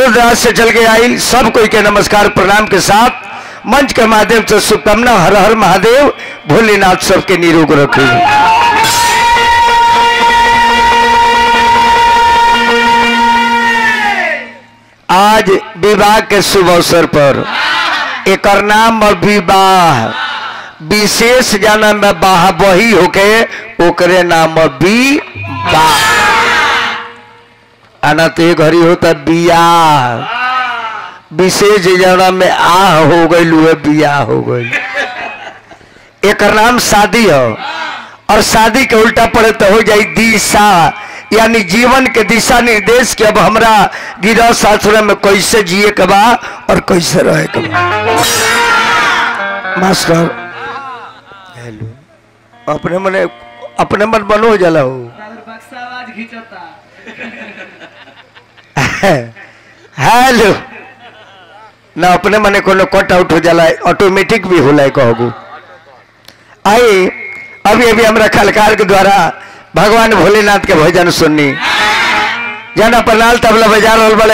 दूर दराज से चल के आई सब कोई के नमस्कार प्रणाम के साथ मंच के माध्यम से शुभकामना हर हर महादेव भोलेनाथ सबके निरोग रखे आज विवाह के शुभ अवसर पर एक नाम विवाह विशेष जन्म में बाह वही होके ओकरे नाम विवाह आना तो ये घड़ी होता बियाह विशेष जन्म में आह हो गई हुए बियाह हो गई एक नाम शादी हो और शादी के उल्टा पड़े तो हो जाए दिशा यानी जीवन के दिशा निर्देश के अब हमरा गिरह सासुर में कैसे जिए के बा और कैसे रहे के बा मास्टर हेलो अपने मने अपने मन बनो हो जाला हो बक्सा आवाज खींचता हेलो ना अपने मने कोनो कट आउट हो जाला ऑटोमेटिक भी होला कहू आई अभी अभी हमरा खलकार के द्वारा भगवान भोलेनाथ के भजन सुननी जाना पनाल तबला बजा रहल बड़े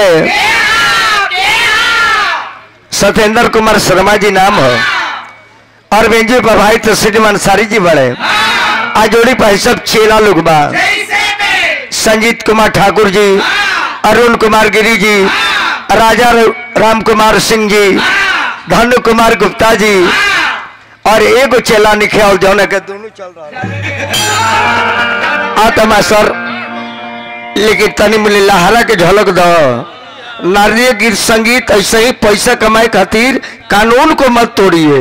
सत्येंद्र कुमार शर्मा जी नाम हो और बेंजू पर भाई तो श्रीमान सारी जी बड़े आज जोड़ी पर सब चेला लोग बा संजीत कुमार ठाकुर जी अरुण कुमार गिरी जी राजा राम कुमार सिंह जी धनु कुमार गुप्ता जी और एगो चेला निखे जौन के दोनों चल रहा आत्मा सर लेकिन तनी मिली लहरा के झलक दो नारिय गीत संगीत ऐसे ही पैसा कमाए खातिर कानून को मत तोड़िए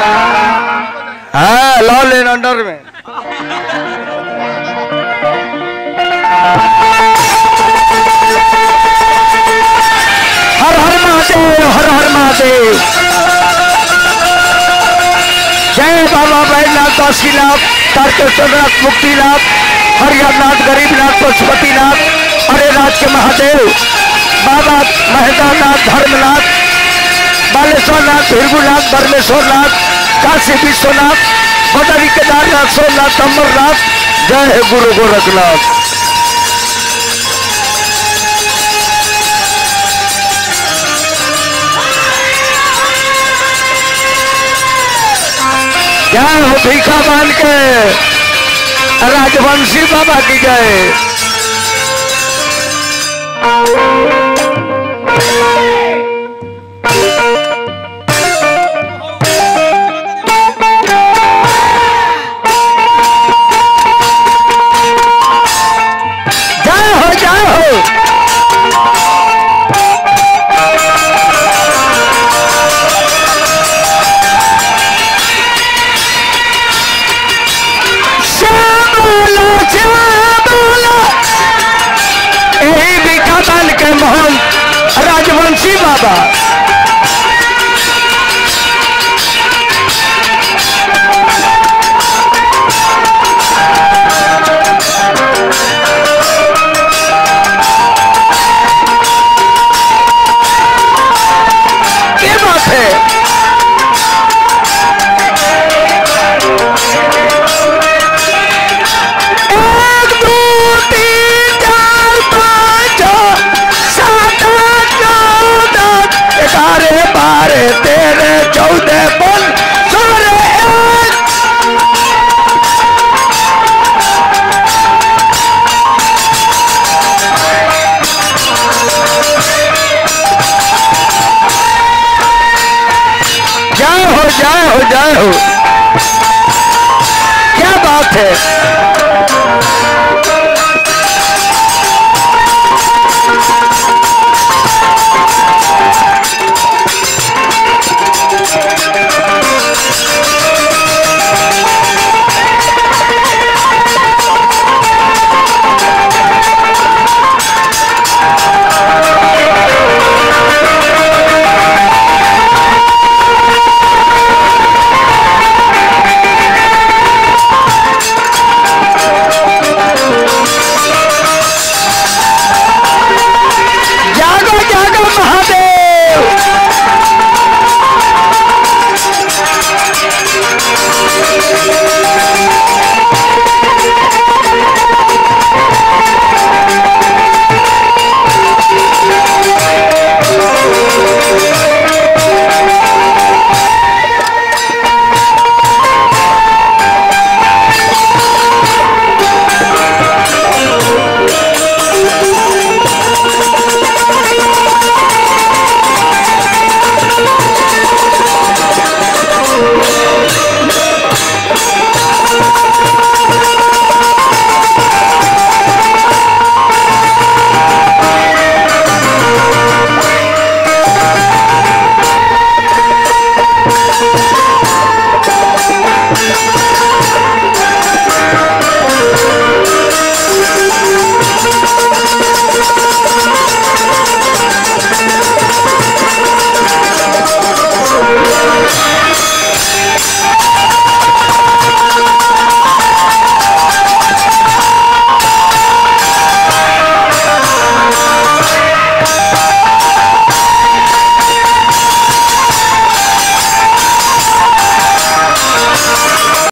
हाँ लॉ लेन अंडर में हर हर महादेव हर हर महादेव जय बाबा बैजनाथ दासीनाथ तारकेश्वरनाथ मुक्तिनाथ हरिहरनाथ गरीबनाथ पशुपतिनाथ अरे राज के महादेव बाबा महेंद्रनाथ धर्मनाथ बालेश्वरनाथ भृगुनाथ परमेश्वरनाथ काशी विश्वनाथ बदरी केदारनाथ सोमनाथ अमरनाथ जय हे गुरु गोरखनाथ जय हो भीखा मान के राजवंशी बाबा की जय जय हो जय हो श्यामला श्यामला यही विकातन के महान राजवंशी बाबा क्या बात है एक दो तीन चार पाँच छः सात आठ नौ दस ग्यारह बारह तेरह चौदह पंद्रह सोलह एक जय हो जय हो जय हो क्या बात है